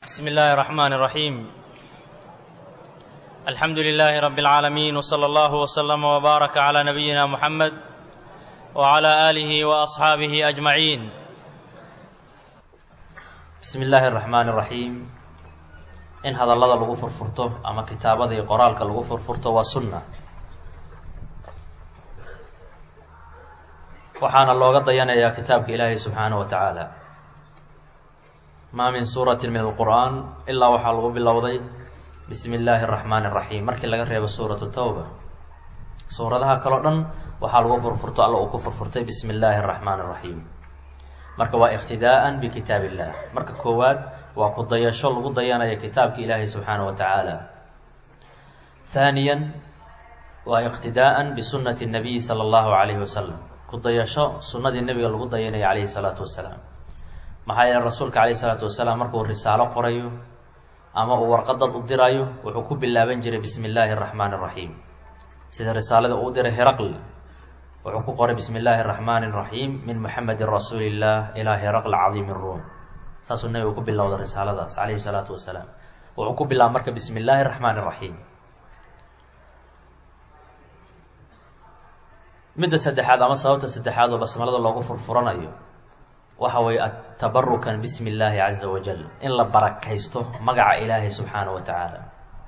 بسم الله الرحمن الرحيم الحمد لله رب العالمين وصلى الله وسلم وبارك على نبينا محمد وعلى اله واصحابه اجمعين bismi illaahi araxmaani iraxiim in hadallada lagu furfurto ama kitaabada iyo qoraalka lagu furfurto waa sunna waxaana looga dayanayaa kitaabka ilaahay subxaanahu wa tacaala maa min suuratin min alqur'aan ilaa waxaa lagu bilowday bismi illaahi araxmaani iraxiim markii laga reebo suuratu tawba suuradaha kaleo dhan waxaa lagu furfurto alla uu ku furfurtay bismi illaahi araxmaani iraxiim marka waa iqtidaa'an bikitaab illah marka koowaad waa ku dayasho lagu dayanaya kitaabka ilaahay subxaanahu wa tacaala haaniyan waa iqtidaa'an bisunnati nabiyi sala allahu calayhi wasalam ku dayasho sunnadii nebiga lagu dayanaya calayhi salaatu wasalaam maxaa yeele rasuulka calayhi salaatu wasalaam markuu risaalo qorayo ama uu warqadad u dirayo wuxuu ku bilaaban jiray bismi illaahi araxmaani iraxiim sida risaalada uu diray heraql wuxuu ku qoray bismi illaahi araxmaani iraxiim min muxamedin rasuuli illah ilaa heraql cadiimi ruum saasuu nebigu ku bilowda risaaladaas calayhi salaatu wasalaam wuxuu ku bilaaba marka bismi illaahi araxmaani iraxiim midda saddexaad ama sababta saddexaad oo basmalada loogu furfuranayo waxa weeye atabarukan bismi illaahi caza wajal in la barakaysto magaca ilaahay subxaanahu wa tacaala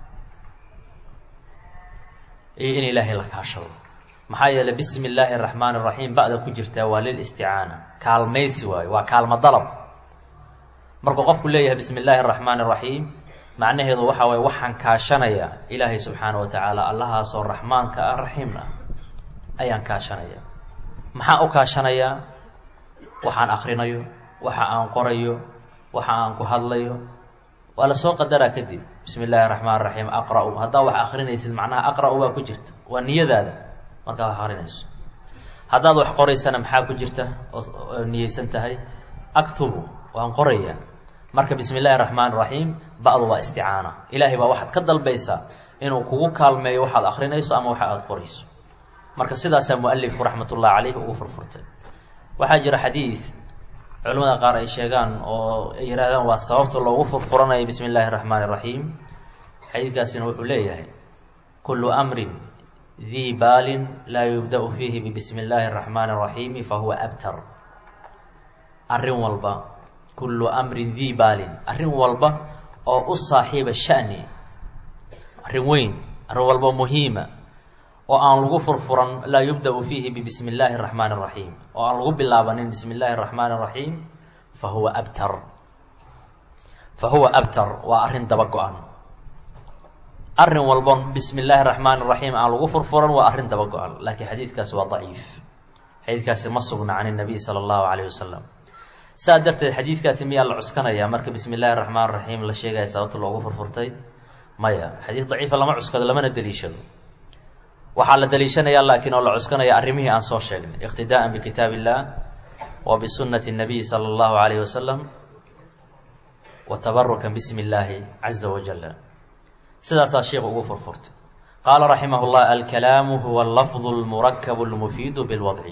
iyo in ilaahay la kaashado maxaa yeeley bismi illaahi araxmaani iraxiim ba-da ku jirtaa waa lil isticaana kaalmaysi waayo waa kaalmo dalab markuu qofku leeyahay bismi illaahi araxmaani iraxiim macnaheedu waxa waye waxaan kaashanaya ilaahay subxaanahu wa tacaala allahaasoo raxmaanka ah raxiimna ayaan kaashanaya maxaan u kaashanayaa waxaan akrinayo waxa aan qorayo waxa aan ku hadlayo waa lasoo qadaraa kadib bismi illaahi araxmaan iraxiim aqra-u haddaa wax akrinaysid macnaha aqra-u baa ku jirta waa niyadaada markaa wax akrinayso haddaad wax qoraysana maxaa ku jirta oo niyeysan tahay aktubu waan qoraya marka bismi illaahi araxmaan iraxiim ba-du waa isticaana ilaahay baa waxaad ka dalbaysaa inuu kugu kaalmeeyo waxaad akrinayso ama waxa aada qorayso marka sidaasaa mualifku raxmat ullahi caleyh ugu furfurtay waxaa jira xadiid culimada qaar ay sheegaan oo ay yihaahdaan waa sababta loogu furfuranayo bismi illaahi araxmaani iraxiim xadiidkaasina wuxuu leeyahay kullu amrin dii baalin laa yubda-u fiihi bibismi illaahi araxmaani iraxiimi fahuwa abtar arrin walba kullu amrin dii baalin arrin walba oo u saaxiiba shani arrin weyn arrin walba muhiima oo aan lagu furfuran laa yubda-u fiihi bibismi illaahi araxmaani iraxiim oo aan lagu bilaabanin bismi illaahi araxmaani iraxiim fa huwa abtar fa huwa abtar waa arrin daba go-an arrin walbon bismi illaahi araxmaani iraxiim aan lagu furfuran waa arrin daba go-an laakiin xadiidkaasi waa daciif xadiidkaasi ma sugna can inabiy sala allahu calayh wasalam saa darteed xadiidkaasi miyaa la cuskanayaa marka bismi illaahi araxmaan iraxiim la sheegaya sababta loogu furfurtay maya xadiid daciifa lama cuskado lamana deliishado waxaa la daliishanayaa laakiin oo la cuskanaya arrimihii aan soo sheegnay iqtidaa'an bikitaab illah wa bisunnati nabiyi sala allahu calayhi wasalam wa tabarukan bismi illaahi caza wajala sidaasaa sheikhu ugu furfurtay qaala raximah llah alkalaamu huwa alafdu lmurakabu lmufiidu bilwadci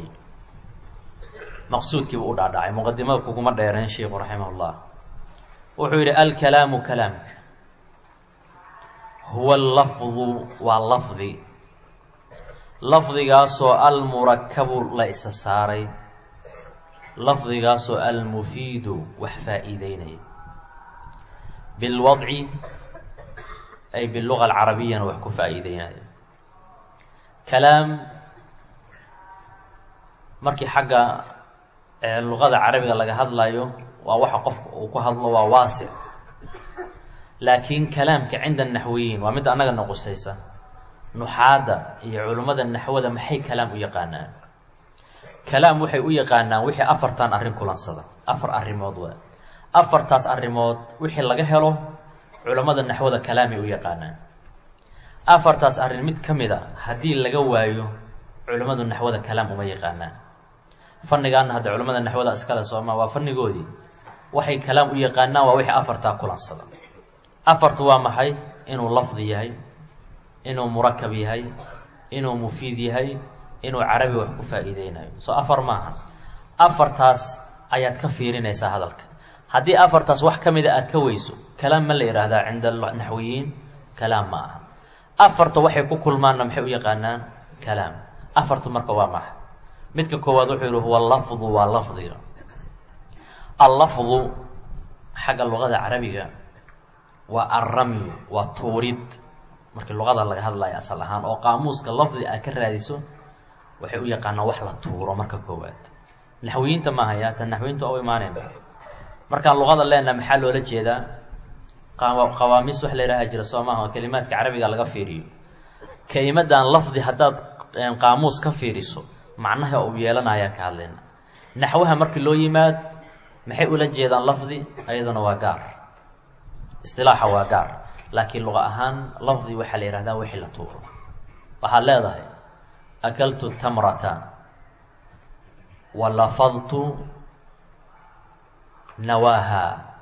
maqsuudkii buu u dhaadhacay muqadimada kuguma dheereen sheikhu raximah llah wuxuu yidhi alkalaamu kalaamka huwa lafdu waa lafdi lafdigaasoo almurakabu la isa saaray lafdigaasoo almufiidu wax faa-iideynaya bilwadci ay biluga alcarabiyana wax ku faa-iideynaya kalaam markii xagga luqada carabiga laga hadlayo waa waxa qofka uu ku hadlo waa waasic laakiin kalaamka cinda naxwiyiin waa midda annaga noqusaysa nuxaadda iyo culimmada naxwada maxay kalaam u yaqaanaan kalaam waxay u yaqaanaan wixii afartan arrin kulansada afar arrimood waa afartaas arrimood wixii laga helo culammada naxwada kalaamay u yaqaanaan afartaas arrin mid ka mid a haddii laga waayo culimmadu naxwada kalaam uma yaqaanaan fannigaana hadda culimmada naxwada iskale sooma waa fannigoodii waxay kalaam u yaqaanaan waa wixii afartaa kulansada afartu waa maxay inuu lafdi yahay inuu murakab yahay inuu mufiid yahay inuu carabi wax ku faa-iideynayo soo afar maaha afartaas ayaad ka fiirinaysaa hadalka haddii afartaas wax ka mida aad ka weyso kalaam ma la yidhaahdaa cinda naxwiyiin kalaam ma aha afarta waxay ku kulmaanna maxay u yaqaanaan kalaam afartu marka waa maxa midka koowaad wuxuu yihi huwa lafdu waa lafdiga allafdu xagga luqada carabiga waa alramyu waa tuurid markii luqada laga hadlayo asal ahaan oo qaamuuska lafdi aad ka raadiso waxay u yaqaanaan wax la tuuro marka koowaad naxwiyiinta maaha ya tan naxwiyiinta oo imaaneen markaan luqada leenaha maxaa loola jeedaa qawaamiis wax la yidhaha jira soo maaha oo kelimaadka carabiga laga fiiriyo kelimadan lafdi haddaad qaamuus ka fiiriso macnaha uu yeelanayaa ka hadlayna naxwaha markii loo yimaad maxay ula jeedaan lafdi ayaduna waa gaar istilaaxa waa gaar laakiin luqa ahaan lafdi waxaa la yihahdaa wixii la tuuro waxaad leedahay akaltu tamrata wa lafadtu nawaaha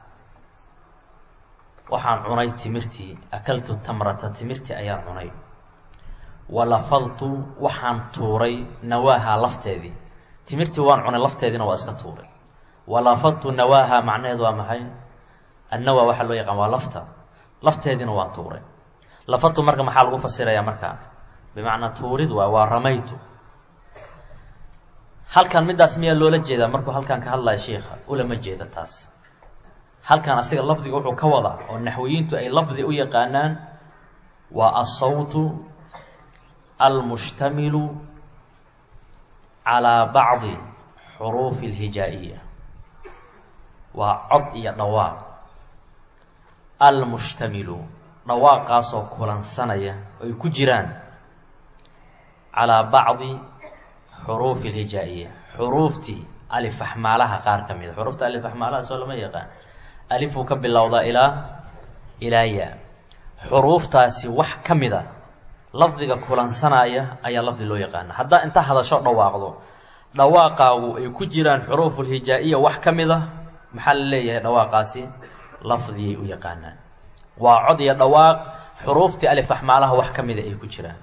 waxaan cunay timirtii akaltu tamrata timirtii ayaan cunay wa lafadtu waxaan tuuray nawaaha lafteedii timirtii waan cunay lafteediina waa iska tuuray wa lafadtu nawaaha macnaheedu waa maxay annawa waxaa loo yaqaan waa lafta lafteediina waa tuuray lafadtu marka maxaa lagu fasirayaa markaa bimacnaa tuurid waa waa ramaytu halkan middaas miyaa loola jeedaa markuu halkan ka hadlaya sheikha ulama jeeda taas halkan asiga lafdiga wuxuu ka wadaa oo naxwiyiintu ay lafdi u yaqaanaan waa asawtu almushtamilu calaa bacdi xuruufi alhijaa-iya waa cod iyo dhawaaq almushtamilu dhawaaqaasoo kulansanaya ay ku jiraan calaa bacdi xuruufi alhijaa-iya xuruuftii alifaxmaalaha qaar ka mida xuruufta alifaxmaalaha soo lama yaqaan alifuu ka bilowdaa ilaa ilaa yaa xuruuftaasi wax ka mida lafdiga kulansanaya ayaa lafdi loo yaqaana haddaa inta hadasho dhawaaqdo dhawaaqaagu ay ku jiraan xuruufulhijaa-iya wax ka mid a maxaa la leeyahay dhawaaqaasi lafdiyay u yaqaanaan waa cod iyo dhawaaq xuruuftii alifaxmaalaha wax ka mida ay ku jiraan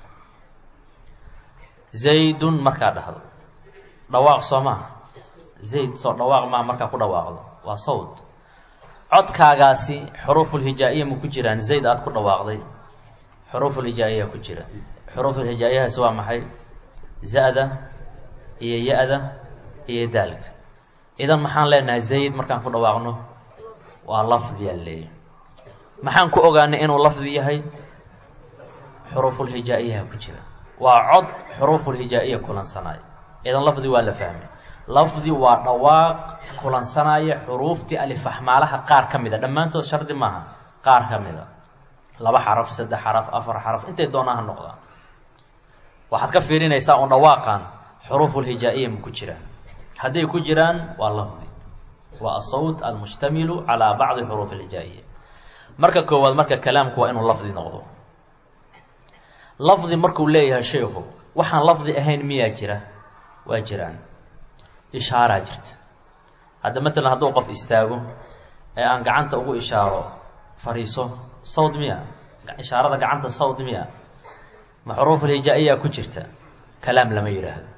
zaydun markaa dhahdo dhawaaq soo maha zayd soo dhawaaq maha markaa ku dhawaaqdo waa sawd codkaagaasi xuruufulhijaa-iya ma ku jiraan zayd aada ku dhawaaqday xuruufulhijaa-iya ku jira xuruufulhijaa-iyahaasi waa maxay za-da iyo ya-da iyo daalka idan maxaan leenahay zayd markaan ku dhawaaqno waa lafdiyaa leeyahy maxaan ku ogaanay inuu lafdi yahay xuruufulhijaa-iyaha ku jira waa cod xuruufulhijaa-iya kulansanaayo idan lafdi waa la fahmay lafdi waa dhawaaq kulansanaya xuruuftii alifaxmaalaha qaar ka mid a dhammaantood shardi maaha qaar ka mid a laba xaraf saddex xaraf afar xaraf intay doonaa ha noqdaan waxaad ka fiirinaysaa un dhawaaqan xuruufulhijaa-iya ma ku jiraan hadday ku jiraan waa lafdi waa asawt almushtamilu calaa bacdi xuruuf alhijaa-iya marka koowaad marka kalaamku waa inuu lafdi noqdo lafdi markuu leeyahay sheikhu waxaan lafdi ahayn miyaa jira waa jiraan ishaaraa jirta hadda matalan hadduu qof istaago ee aan gacanta ugu ishaaro fariiso sawd miya ishaarada gacanta sawd miya ma xuruufulhijaa-iya ku jirta kalaam lama yidhaahdo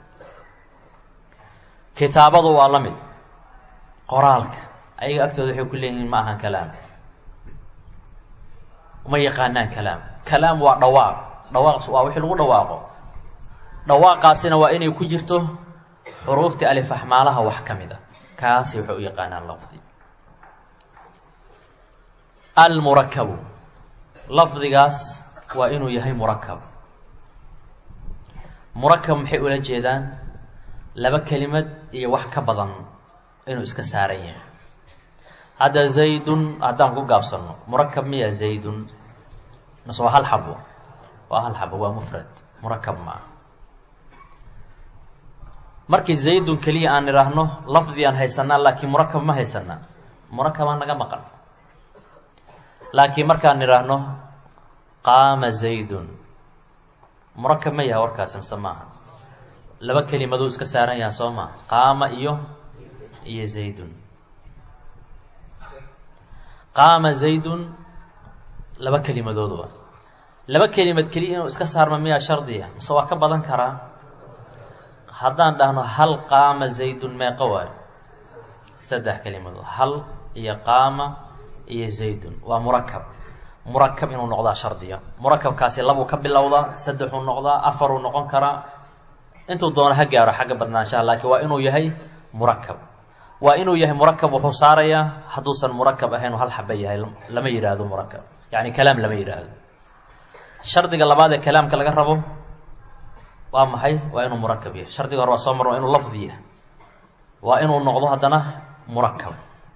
kitaabadu waa la mid qoraalka ayaga agtooda waxay ku leeyihiin ma ahan kalaam uma yaqaanaan kalaam kalaam waa dhawaaq dhawaaq waa wixii lagu dhawaaqo dhawaaqaasina waa inay ku jirto xuruuftii alifaxmaalaha wax ka mid a kaasi waxay u yaqaanaan lafdi almurakabu lafdigaas waa inuu yahay murakab murakab maxay ula jeedaan laba kelimad iyo wax ka badan inuu iska saaran yahay hadda zaydun haddaan ku gaabsano murakab miya zaydun mase waa hal xabo waa hal xabo waa mufrad murakab maa markii zaydun keliya aan idhaahno lafdigaan haysanaa laakiin murakab ma haysanaa murakabaa naga maqan laakiin markaan idhaahno qaama zaydun murakab ma yahay warkaasi mise maaha laba kelimaduu iska saaran yaha soo maa qaama iyo iyo zaydun qaama zaydun laba kelimadood waa laba kelimad keliya inuu iska saarma miyaa shardiya mise waa ka badan karaa haddaan dhahno hal qaama zaydun meeqa waayo saddex kelimadood hal iyo qaama iyo zaydun waa murakab murakab inuu noqdaa shardiga murakabkaasi labuu ka bilowdaa saddexuu noqdaa afaruu noqon karaa intuu doono ha gaaro xagga badnaanshaha laakiin waa inuu yahay murakab waa inuu yahay murakab wuxuu saarayaa hadduusan murakab ahayn hal xaba yahay lama yidhaahdo murakab yacni kalaam lama yidhaahdo shardiga labaad ee kalaamka laga rabo waa maxay waa inuu murakab yahay shardiga hore waa soo marno waa inuu lafdi yahay waa inuu noqdo haddana murakab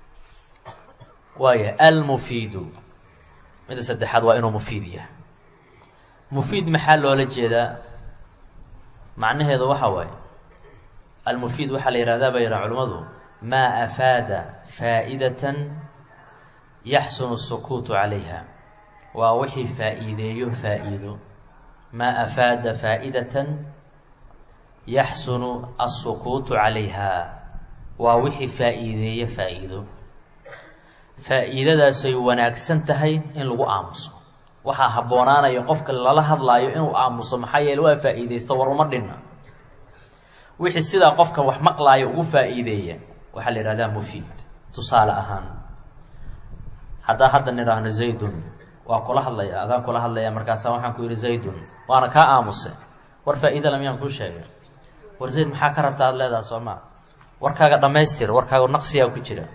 waaya almufiidu midda saddexaad waa inuu mufiid yahay mufiid maxaa loola jeedaa macnaheedu waxa waaye almufiid waxaa la yihahdaa bay yidhaha culimmadu maa afaada faa'idatan yaxsunu الsukuutu calayha waa wixii faa'iideeyo faa'iido maa afaada faa'idatan yaxsunu الsukuutu calayha waa wixii faa'iideeyo faa'iido faa'iidadaasay wanaagsan tahay in lagu aamuso waxaa habboonaanaya qofka lala hadlaayo inuu aamuso maxaa yeele waa faa'iidaysto war uma dhinna wixii sidaa qofka wax maqlaaya ugu faa'iideeya waxaa la yihahdaa mufiid tusaale ahaan haddaa hadda nidhaahno zaydun waa kula hadlaya adaan kula hadlaya markaasa waxaan ku yidhi zaydun waana kaa aamuse war faa'iida la miyaan kuu sheegay war zayd maxaa ka rabta aada leedaha soo maa warkaaga dhammaystir warkaaga naqsiyaa ku jira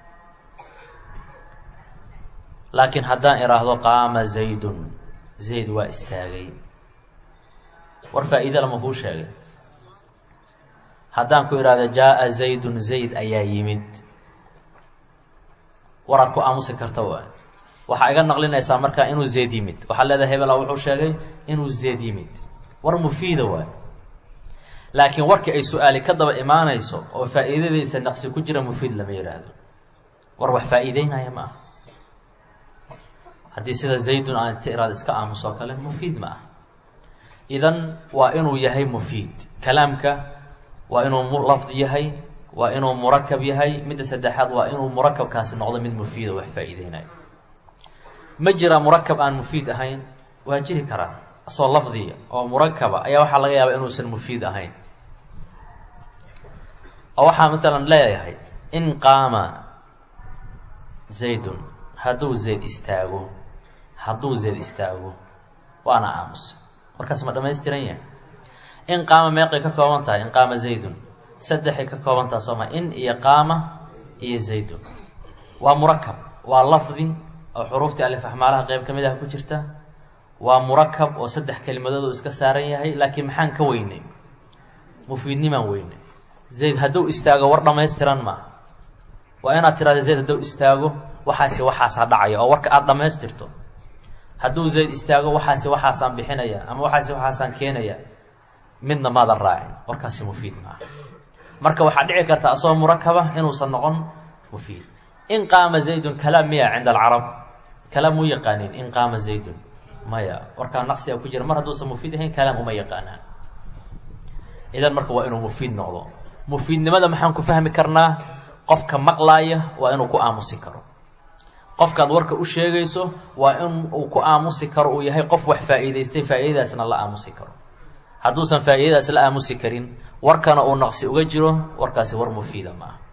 laakiin haddaan idhaahdo qaama zaydun zayd waa istaagay war faa'iida lama kuu sheegay haddaan ku idhaahdo jaa-a zaydun zayd ayaa yimid waraad ku aamusi karta waay waxaa iga naqlinaysaa markaa inuu zayd yimid waxaad leedahay hebela wuxuu sheegay inuu zayd yimid war mufiida waay laakiin warkii ay su-aali ka daba imaanayso oo faa'iidadiisa naqsi ku jira mufiid lama yidhaahdo war wax faa'iideynaya ma aha haddii sida zaydun aan inta iraad iska aamusoo kale mufiid ma ah idan waa inuu yahay mufiid kalaamka waa inuu lafdi yahay waa inuu murakab yahay midda saddexaad waa inuu murakabkaasi noqdo mid mufiida wax faa'iideynayo ma jira murakab aan mufiid ahayn waa jiri karaa asoo lafdiya oo murakaba ayaa waxaa laga yaabaa inuusan mufiid ahayn oo waxaa maalan leeyahay in qaama zaydun hadduu zayd istaago hadduu zayd istaago waana aamusa warkaas ma dhamaystiran yahay in qaama meeqay ka kooban tahay in qaama zaydun saddexay ka kooban taha sooma in iyo qaama iyo zaydun waa murakab waa lafdi oo xuruuftii alifaxmaalaha qeyb ka mid ah ku jirta waa murakab oo saddex kelimadood iska saaran yahay laakiin maxaan ka weynay mufiidnimaan weynay zayd hadduu istaago war dhammaystiran maaha waa inaad tirahda zayd hadduu istaago waxaasi waxaasaa dhacaya oo warka aada dhammaystirto hadduu zayd istaago waxaasi waxaasaan bixinaya ama waxaasi waxaasaan keenaya midna maadan raacin warkaasi mufiid maaha marka waxaa dhici karta asagoo murakaba inuusan noqon mufiid in qaama zaydun kalaam miya cinda alcarab kalaam mu yaqaanin in qaama zaydun maya warkaa naqsiga ku jira mar hadduusan mufiid ahayn kalaam uma yaqaanaan idan marka waa inuu mufiid noqdo mufiidnimada maxaan ku fahmi karnaa qofka maqlaaya waa inuu ku aamusi karo qofkaad warka u sheegayso waa in uu ku aamusi karo uu yahay qof wax faa'iidaystay faa'iidadaasna la aamusi karo hadduusan faa'iidadaas la aamusi karin warkana uu naqsi uga jiro warkaasi war mufiida ma aha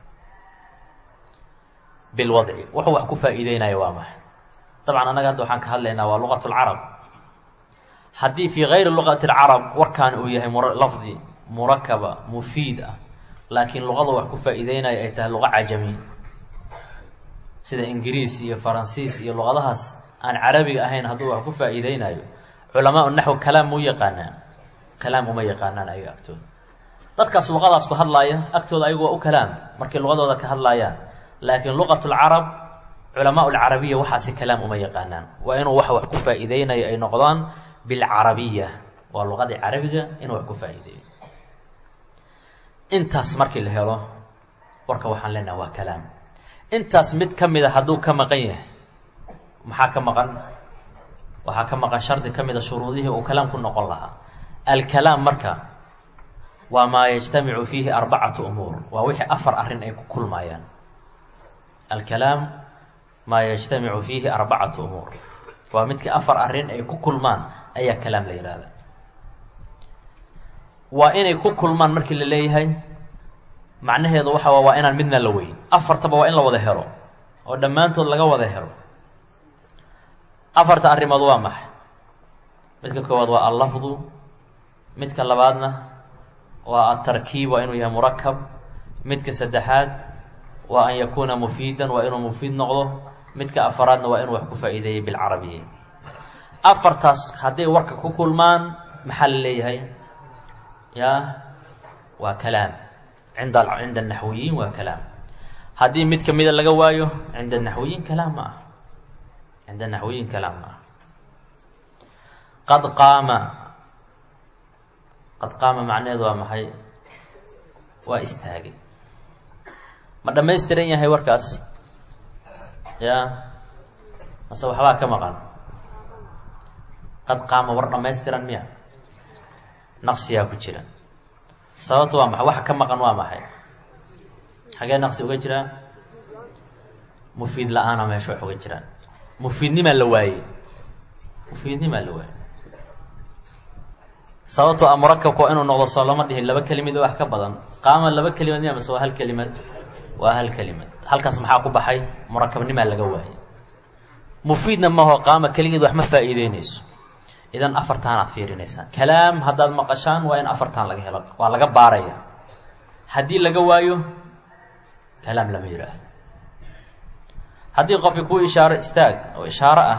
bilwadci wuxuu wax ku faa'iideynaya waa maxay dabcan annaga hadda waxaan ka hadlaynaa waa luqat lcarab haddii fii gayri luqati lcarab warkaan uu yahay lafdi murakaba mufiid ah laakiin luqada wax ku faa'iideynaya ay tahay luqa cajami sida ingiriis iyo faransiis iyo luqadahaas aan carabiga ahayn hadduu wax ku faa'iideynayo culamaa naxw kalaam mu yaqaanaan kalaam uma yaqaanaan ayaga agtooda dadkaas luqadaas ku hadlaaya agtooda ayagu waa u kalaam markay luqadooda ka hadlaayaan laakiin luqat lcarab culamaa lcarabiya waxaasi kalaam uma yaqaanaan waa inuu wax wax ku faa'iideynayo ay noqdaan bilcarabiya waa luqadii carabiga inuu wax ku faa'iideeyo intaas markii la helo warka waxaan leenaha waa kalaam intaas mid ka mida hadduu ka maqan yahay maxaa ka maqan waxaa ka maqan shardi ka mida shuruudihii uu kalaam ku noqon lahaa alkalaam marka waa maa yajtamicu fiihi arbacatu umuur waa wixii afar arrin ay ku kulmaayaan alkalaam maa yajtamicu fiihi arbacatu umuur waa midkii afar arrin ay ku kulmaan ayaa kalaam la yihahda waa inay ku kulmaan markii la leeyahay macnaheedu waxa waa waa inaan midna la weyn afartaba waa in la wada helo oo dhammaantood laga wada helo afarta arrimood waa maxay midka koowaad waa allafdu midka labaadna waa atarkiib waa inuu yahay murakab midka saddexaad waa an yakuuna mufiidan waa inuu mufiid noqdo midka afaraadna waa inuu wax ku faa'iideeyey bilcarabiya afartaas hadday warka ku kulmaan maxaa la leeyahay ya waa kalaam cinda cinda anaxwiyiin waa kalaam haddii mid kamida laga waayo cinda naxwiyiin kalaam ma ah cinda naxwiyiin kalaam ma ah qad qaama qad qaama macnaheedu waa maxay waa istaagay ma dhammaystiran yahay warkaas ya mase waxbaa ka maqan qad qaama war dhammaystiran miya naqsiyaa ku jira sababta waa maxay waxa ka maqan waa maxay xagee naqsi uga jiraa mufiid la-aana meesha wax uga jiraan mufiidnimaa la waayey mufiidnimaa la waayey sababtoo a murakabka waa inuu noqdo soo lama dhihin laba kelimad wax ka badan qaama laba kelimad miya mase waa hal kelimad waa hal kelimad halkaas maxaa ku baxay murakabnimaa laga waayey mufiidna maho qaama keligeed wax ma faa'iideyneyso idan afartaanaad fiirinaysaan kalaam haddaad maqashaan waa in afartaan laga helo waa laga baaraya haddii laga waayo kalaam lama yidhaahdo haddii qofki kuu ishaaro istaag oo ishaaro ah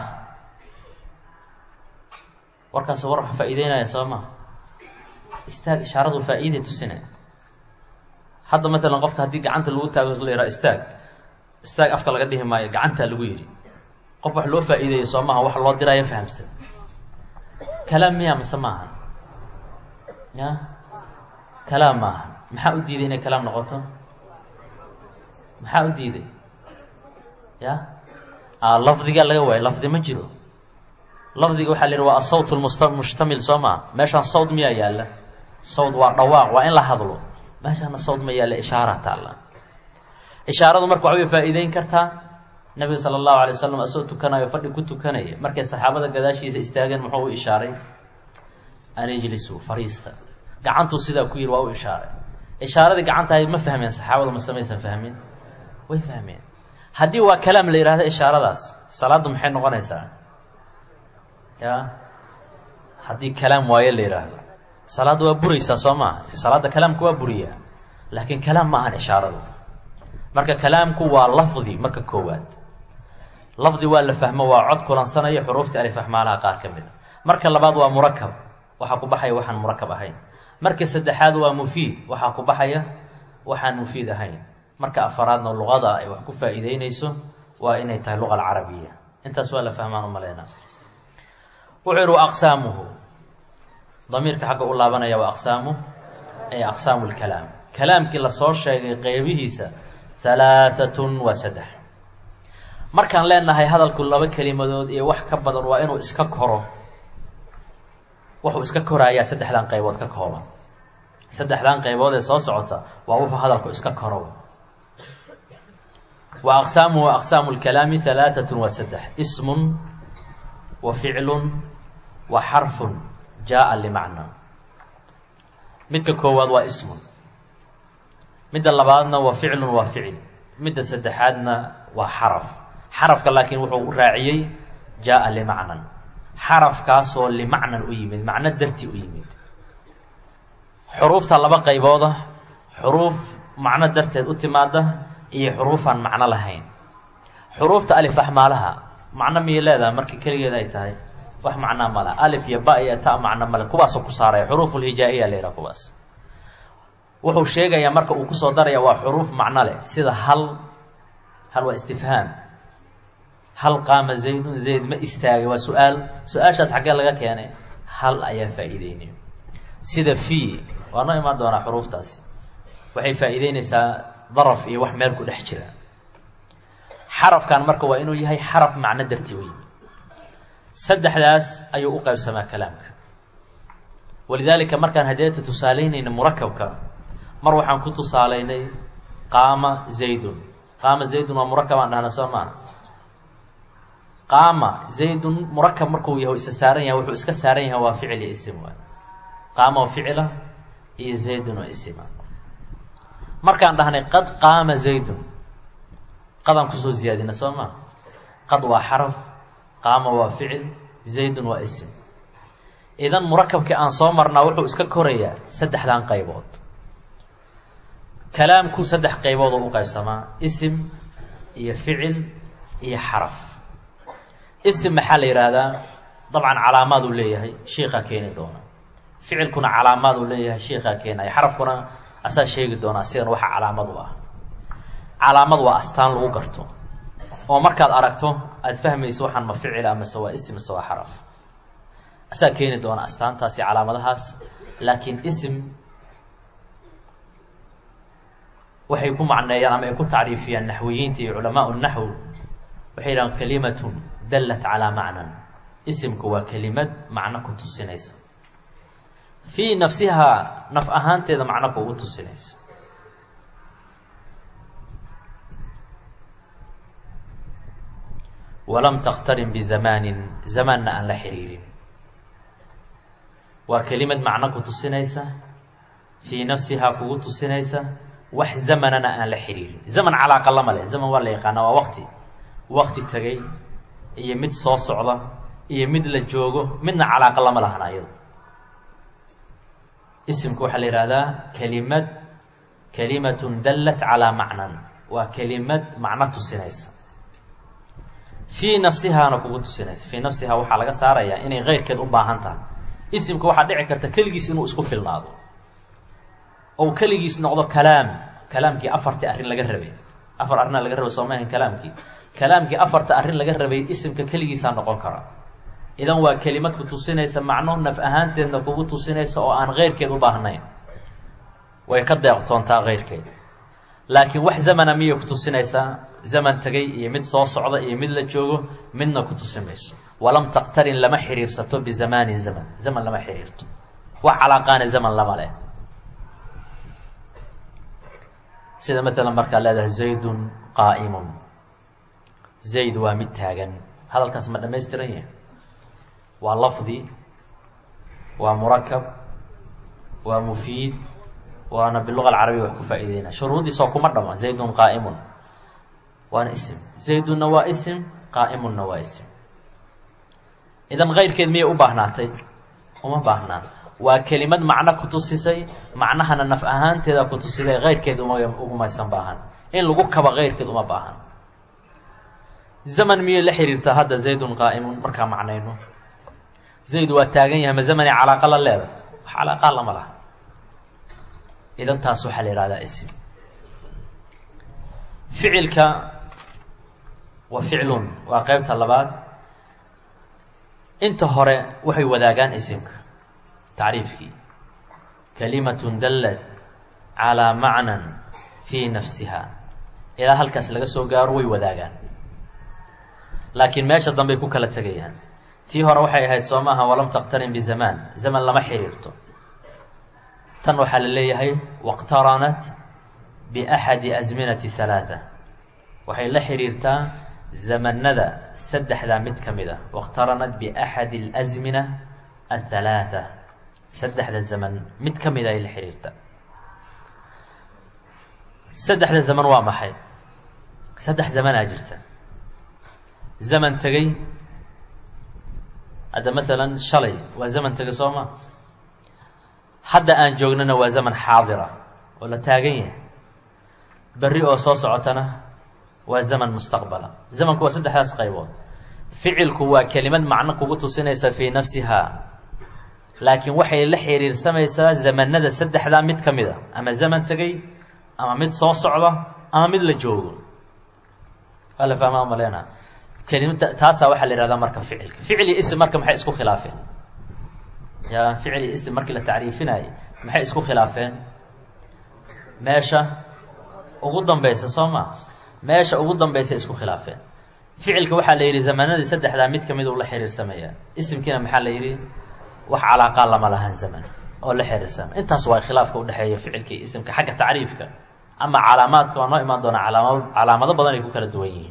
warkaas war wax faa'iideynaya soo maha istaag ishaaradu faa'iiday tusina hadda matalan qofka haddii gacanta lagu taago la yidhaha istaag istaag afka laga dhihi maayo gacantaa lagu yidhi qof wax loo faa'iideeyo soo maha wax loo diraayo fahamsan kalaam miya mase maaha ya kalaam maaha maxaa u diiday inay kalaam noqoto maxaa u diiday ya lafdigaa laga waayo lafdi ma jiro lafdiga waxaa la yidhi waa asawt lmusta mushtamil soo maa meeshaan sawd miyaa yaalla sawd waa dhawaaq waa in la hadlo meeshaana sawd ma yaalla ishaara taalla ishaaradu marka waxbay faa'iideyn kartaa nabiga sala allahu alay wasalam asagoo tukanayo fadhi ku tukanaya markay saxaabada gadaashiisa istaageen muxuu u ishaaray an ijlisuu fariista gacantuu sidaa ku yidhi waa u ishaaray ishaaradii gacantahay ma fahmeen saxaabadu mase maysan fahmin way fahmeen haddii waa kalaam la yidhahdo ishaaradaas salaaddu maxay noqonaysaa ya haddii kalaam waayo la yidhaahdo salaadda waa buraysaa soo maa salaadda kalaamka waa buriyaa laakiin kalaam ma ahan ishaaradu marka kalaamku waa lafdi marka koowaad lafdi waa la fahmo waa cod kulansanaya xuruufta alifahmaalaha qaar ka mid a marka labaad waa murakab waxaa ku baxaya waxaan murakab ahayn marka saddexaad waa mufiid waxaa ku baxaya waxaan mufiid ahayn marka afaraadna luqada ay wax ku faa'iideyneyso waa inay tahay luqa alcarabiya intaas waa la fahmaan u maleynaa wuxuu yihi wa aqsaamuhu damiirka xagga u laabanaya wa aqsaamu ay aqsaamu lkalaam kalaamkii lasoo sheegay qeybihiisa halaaatun waa saddex markaan leenahay hadalku laba kelimadood iyo wax ka badan waa inuu iska koro wuxuu iska koraayaa saddexdan qaybood ka kooban saddexdan qaybood ee soo socota waa wuxuu hadalku iska koro wa aqsaamuhu aqsaamu lkalaami halaaatun waa saddex ismun wa ficlun wa xarfun jaa limacna midka koowaad waa ismun midda labaadna waa ficlun waa ficil midda saddexaadna waa xaraf xarafka laakiin wuxuu raaciyey jaa limacnan xarafkaasoo limacnan u yimid macno darti u yimid xuruufta laba qaybooda xuruuf macno darteed u timaada iyo xuruufaan macno lahayn xuruufta alif axmaalaha macno miyay leedahay markii keligeed ay tahay wax macnaa mala alif iyo ba iyo ta macno male kuwaasoo ku saaraya xuruufulhijaa-iya la yidhaha kuwaas wuxuu sheegayaa marka uu kusoo daraya waa xuruuf macno leh sida hal hal waa istifhaam hal qaama zaydun zayd ma istaagay waa su-aal su-aashaas xaggee laga keenay hal ayaa faa'iideynaya sida fii waa noo imaan doonaa xuruuftaasi waxay faa'iideyneysaa daraf iyo wax meel ku dhex jira xarafkan marka waa inuu yahay xaraf macno dartii u yimi saddexdaas ayuu u qaybsamaa kalaamka walidaalika markaan hadeeta tusaaleynayna murakabka mar waxaan ku tusaaleynay qaama zaydun qaama zaydun waa murakabaan dhahna soo maa qaama zaydun murakab markuu yahay isa saaran yahay wuxuu iska saaran yahay waa ficil iyo isim waay qaama oo ficila iyo zaydun oo isima markaan dhahnay qad qaama zaydun qadaan kusoo ziyaadina soo maa qad waa xaraf qaama waa ficil zaydun waa isim idan murakabkii aan soo marnaa wuxuu iska korayaa saddexdan qaybood kalaamku saddex qaybood oo u qaybsamaa isim iyo ficil iyo xaraf isim maxaa la yidhaahdaa dabcan calaamaad uu leeyahay shiikaa keeni doona ficilkuna calaamaad uu leeyahay shiikaa keenaya xarafkuna asaa sheegi doonaa sidan waxa calaamad u ah calaamad waa astaan lagu garto oo markaad aragto aada fahmayso waxaan ma ficila mase waa isim mase waa xaraf asaa keeni doona astaantaasi calaamadahaas laakiin isim waxay ku macneeyaan ama ay ku tacriifiyaan naxwiyiinta iyo culamaa naxw waxay yidhahaan kalimatun dallat calaa macnan isimku waa kelimad macno ku tusinaysa fii nafsihaa naf ahaanteeda macno kuugu tusinaysa walam takhtarin bizamaanin zamaanna aan la xiriirin waa kelimad macno ku tusinaysa fii nafsihaa kugu tusinaysa wax zamanana aan la xiriirin zaman calaaqa lama leh zaman waa la yaqaana waa waqti waqti tegay iyo mid soo socda iyo mid la joogo midna calaaqa lama lahan ayado isimku waxaa la yihahdaa kelimad kelimatun dallat calaa macnan waa kelimad macno tusinaysa fii nafsihaana kugu tusinaysa fii nafsihaa waxaa laga saarayaa inay keyrkeed u baahan tahay isimka waxaa dhici karta keligiis inuu isku filnaado ou keligiis noqdo kalaam kalaamkii afartii arrin laga rabay afar arrinaa laga rabay soo maahan kalaamkii kalaamkii afarta arrin laga rabay isimka keligiisaa noqon kara idan waa kelimad ku tusinaysa macno naf ahaanteedna kugu tusinaysa oo aan keyrkeed u baahnayn way ka deeqtoontaa keyrkeed laakiin wax zamana miyay ku tusinaysaa zaman tegay iyo mid soo socda iyo mid la joogo midna ku tusin mayso walam taqtarin lama xiriirsato bizamaanin zaman zaman lama xiriirto wax calaaqaani zaman lama leh sida maalan markaa leedahay zaydun qaa'imun zayd waa mid taagan hadalkaas ma dhamaystiran yahay waa lafdi waa murakab waa mufiid waana biluga alcarabiya wax ku faa'iideyna shuruuddiisoo kuma dhama zaydun qaa'imun waana isim zaydunna waa isim qaa'imunna waa isim idan keyrkeed miyay u baahnaatay uma baahnaan waa kelimad macno ku tusisay macnahana naf ahaanteeda ku tusiday keyrkeed uma ugumaysan baahan in lagu kaba keyrkeed uma baahan zaman miyay la xiriirtaa hadda zaydun qaa'imun markaa macnayno zayd waa taagan yahay ma zamani calaaqa la leeda wax calaaqa lama laha idan taas waxaa la yihahdaa isim ficilka wa ficlun waa qeybta labaad inta hore waxay wadaagaan isimka tacriifkii kalimatun dallat calaa macnan fii nafsiha ilaa halkaas laga soo gaaro way wadaagaan laakiin meesha dambey ku kala tegayaan tii hore waxay ahayd soo maaha walam takhtarin bizamaan zaman lama xiriirto tan waxaa la leeyahay waqtaranat biaxadi asminati halaata waxay la xiriirtaa zamanada saddexdaa mid ka mid a waqtaranat biaxadi alasmina athalaatha saddexda zaman mid ka mid ay la xiriirtaa saddexda zaman waa maxay saddex zamanaa jirta zaman tegey hadda masalan shalay waa zaman tegay soo ma hadda aan joognana waa zaman xaadira oo la taagan yahay berri oo soo socotana waa zaman mustaqbala zamanku waa saddexdaas qaybood ficilku waa kelimad macno kugu tusinaysa fii nafsihaa laakiin waxay la xiriirsamaysaa zamanada saddexdaa mid ka mid a ama zaman tegey ama mid soo socda ama mid la joogo waa la fahmaa maleyna kelimada taasaa waxaa la yihahdaa marka ficilka ficil iyo ism marka maxay isku khilaafeen ya ficil iyo ism markii la tacriifinayay maxay isku khilaafeen meesha ugu dambaysa soo ma meesha ugu dambaysay isku khilaafeen ficilka waxaa la yidhi zamanadii saddexdaa mid kamid uu la xiriirsamaya isimkiina maxaa la yidhi wax calaaqaa lama lahan zaman oo la xiriirsama intaas waa khilaafka udhexeeya ficilka iyo isimka xagga tacriifka ama calaamaadka waa noo imaan doonaa alaama calaamado badan ay ku kala duwan yihiin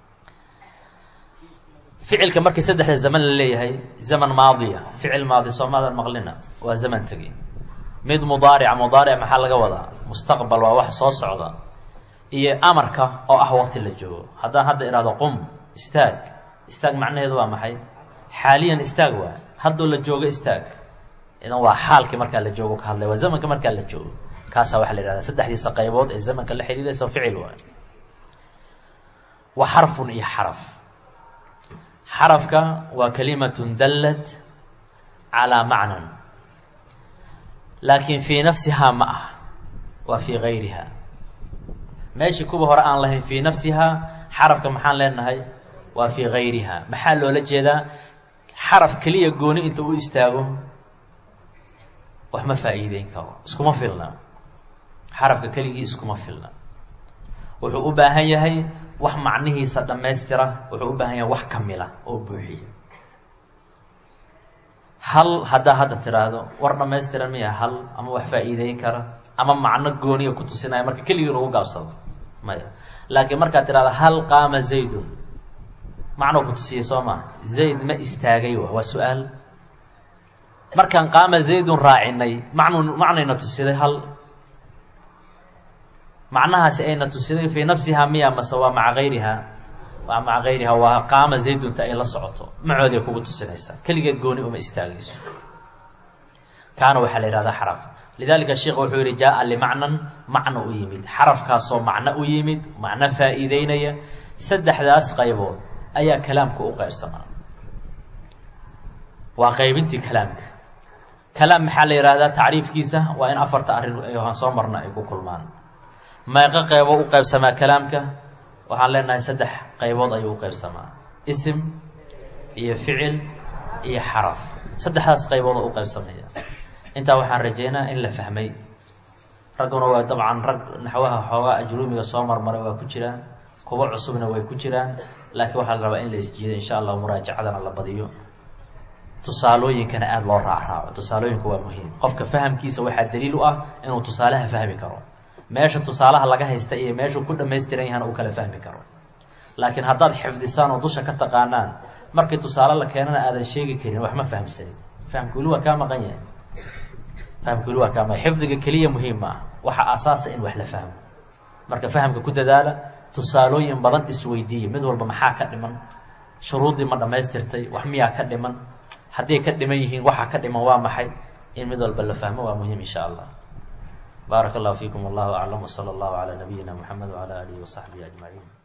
ficilka markii saddexda zaman la leeyahay zaman maadiya ficil maadi soomaadan maqlina waa zaman tegi mid mudaarica mudaaric maxaa laga wadaa mustaqbal waa wax soo socda iyo amarka oo ah waqti la joogo haddaan hadda ihahdo qum istaag istaag macnaheedu waa maxay xaaliyan istaag waa haddoo la joogo istaag idan waa xaalkii markaa la joogo ka hadlay waa zamanka markaa la joogo kaasaa waxaa la yihahdaa saddexdiisa qaybood ee zamanka la xidhiidaysa ficil waay wa xarfun iyo xaraf xarafka waa kalimatun dallat calaa macnan laakiin fii nafsihaa ma ah waa fii gayriha meeshii kuwa hore aan lahayn fii nafsihaa xarafka maxaan leenahay waa fii gayriha maxaa loola jeedaa xaraf keliya gooni inta u istaago wax ma faa'iideyn karo iskuma filna xarafka keligii iskuma filna wuxuu u baahan yahay wax macnihiisa dhammaystira wuxuu u baahan yahay wax kamila oo buuxiya hal haddaa hadda tiraahdo war dhammaystiran miya hal ama wax faa'iideyn kara ama macno gooniya ku tusinaya marka keligii lagu gaabsado maya laakiin markaad tirahdo hal qaama zaydun macnoo ku tusiyey soo maa zayd ma istaagay wa waa su-aal markaan qaama zaydun raacinay macnu macnayna tusiday hal macnahaasi ayna tusiday fii nafsihaa miya mase waa maca gayriha waa maca gayriha waa qaama zaydunta ay la socoto macooday kugu tusinaysaa keligeed gooni uma istaagayso kaana waxaa la yihahdaa xaraf lidalika sheikh wuxuu yihi jaa limacnan macno u yimid xarafkaasoo macno u yimid macno faa'iideynaya saddexdaas qaybood ayaa kalaamka u qaybsamaa waa qaybintii kalaamka kalaam maxaa la yihahdaa tacriifkiisa waa in afarta arrin aan soo marna ay ku kulmaan meeqo qeybo u qaybsamaa kalaamka waxaan leenahay saddex qaybood ayuu u qaybsamaa isim iyo ficil iyo xaraf saddexdaas qaybood oo u qaybsamaya intaa waxaan rajeynaa in la fahmay ragguna waa dabcan rag naxwaha xoogaa ajruumiga soo marmaray waa ku jiraan kuwa cusubna way ku jiraan laakiin waxaa la rabaa in la isjiido insha allah muraajacadana la badiyo tusaalooyinkana aada loo raacraaco tusaalooyinku waa muhiim qofka fahamkiisa waxaa daliil u ah inuu tusaalaha fahmi karo meesha tusaalaha laga haysta iyo meeshuu ku dhamaystiran yahana uu kala fahmi karo laakiin haddaad xifdisaan oo dusha ka taqaanaan markii tusaale la keenana aadan sheegi karin wax ma fahamsanin fahamka weli waa kaa maqan yahay fahamka weli waa kaa maqan xifdiga keliya muhiim ma ah waxa asaasa in wax la fahmo marka fahamka ku dadaala tusaalooyin badan isweydiiya mid walba maxaa ka dhiman shuruuddii ma dhammaystirtay wax miyaa ka dhiman hadday ka dhiman yihiin waxa ka dhiman waa maxay in mid walba la fahmo waa muhiim insha allah baarak اllahu fiikum wallahu aclam wslى اllahu calى nabiyina mxamed wعalى alihi وصaxbihi aجmaعin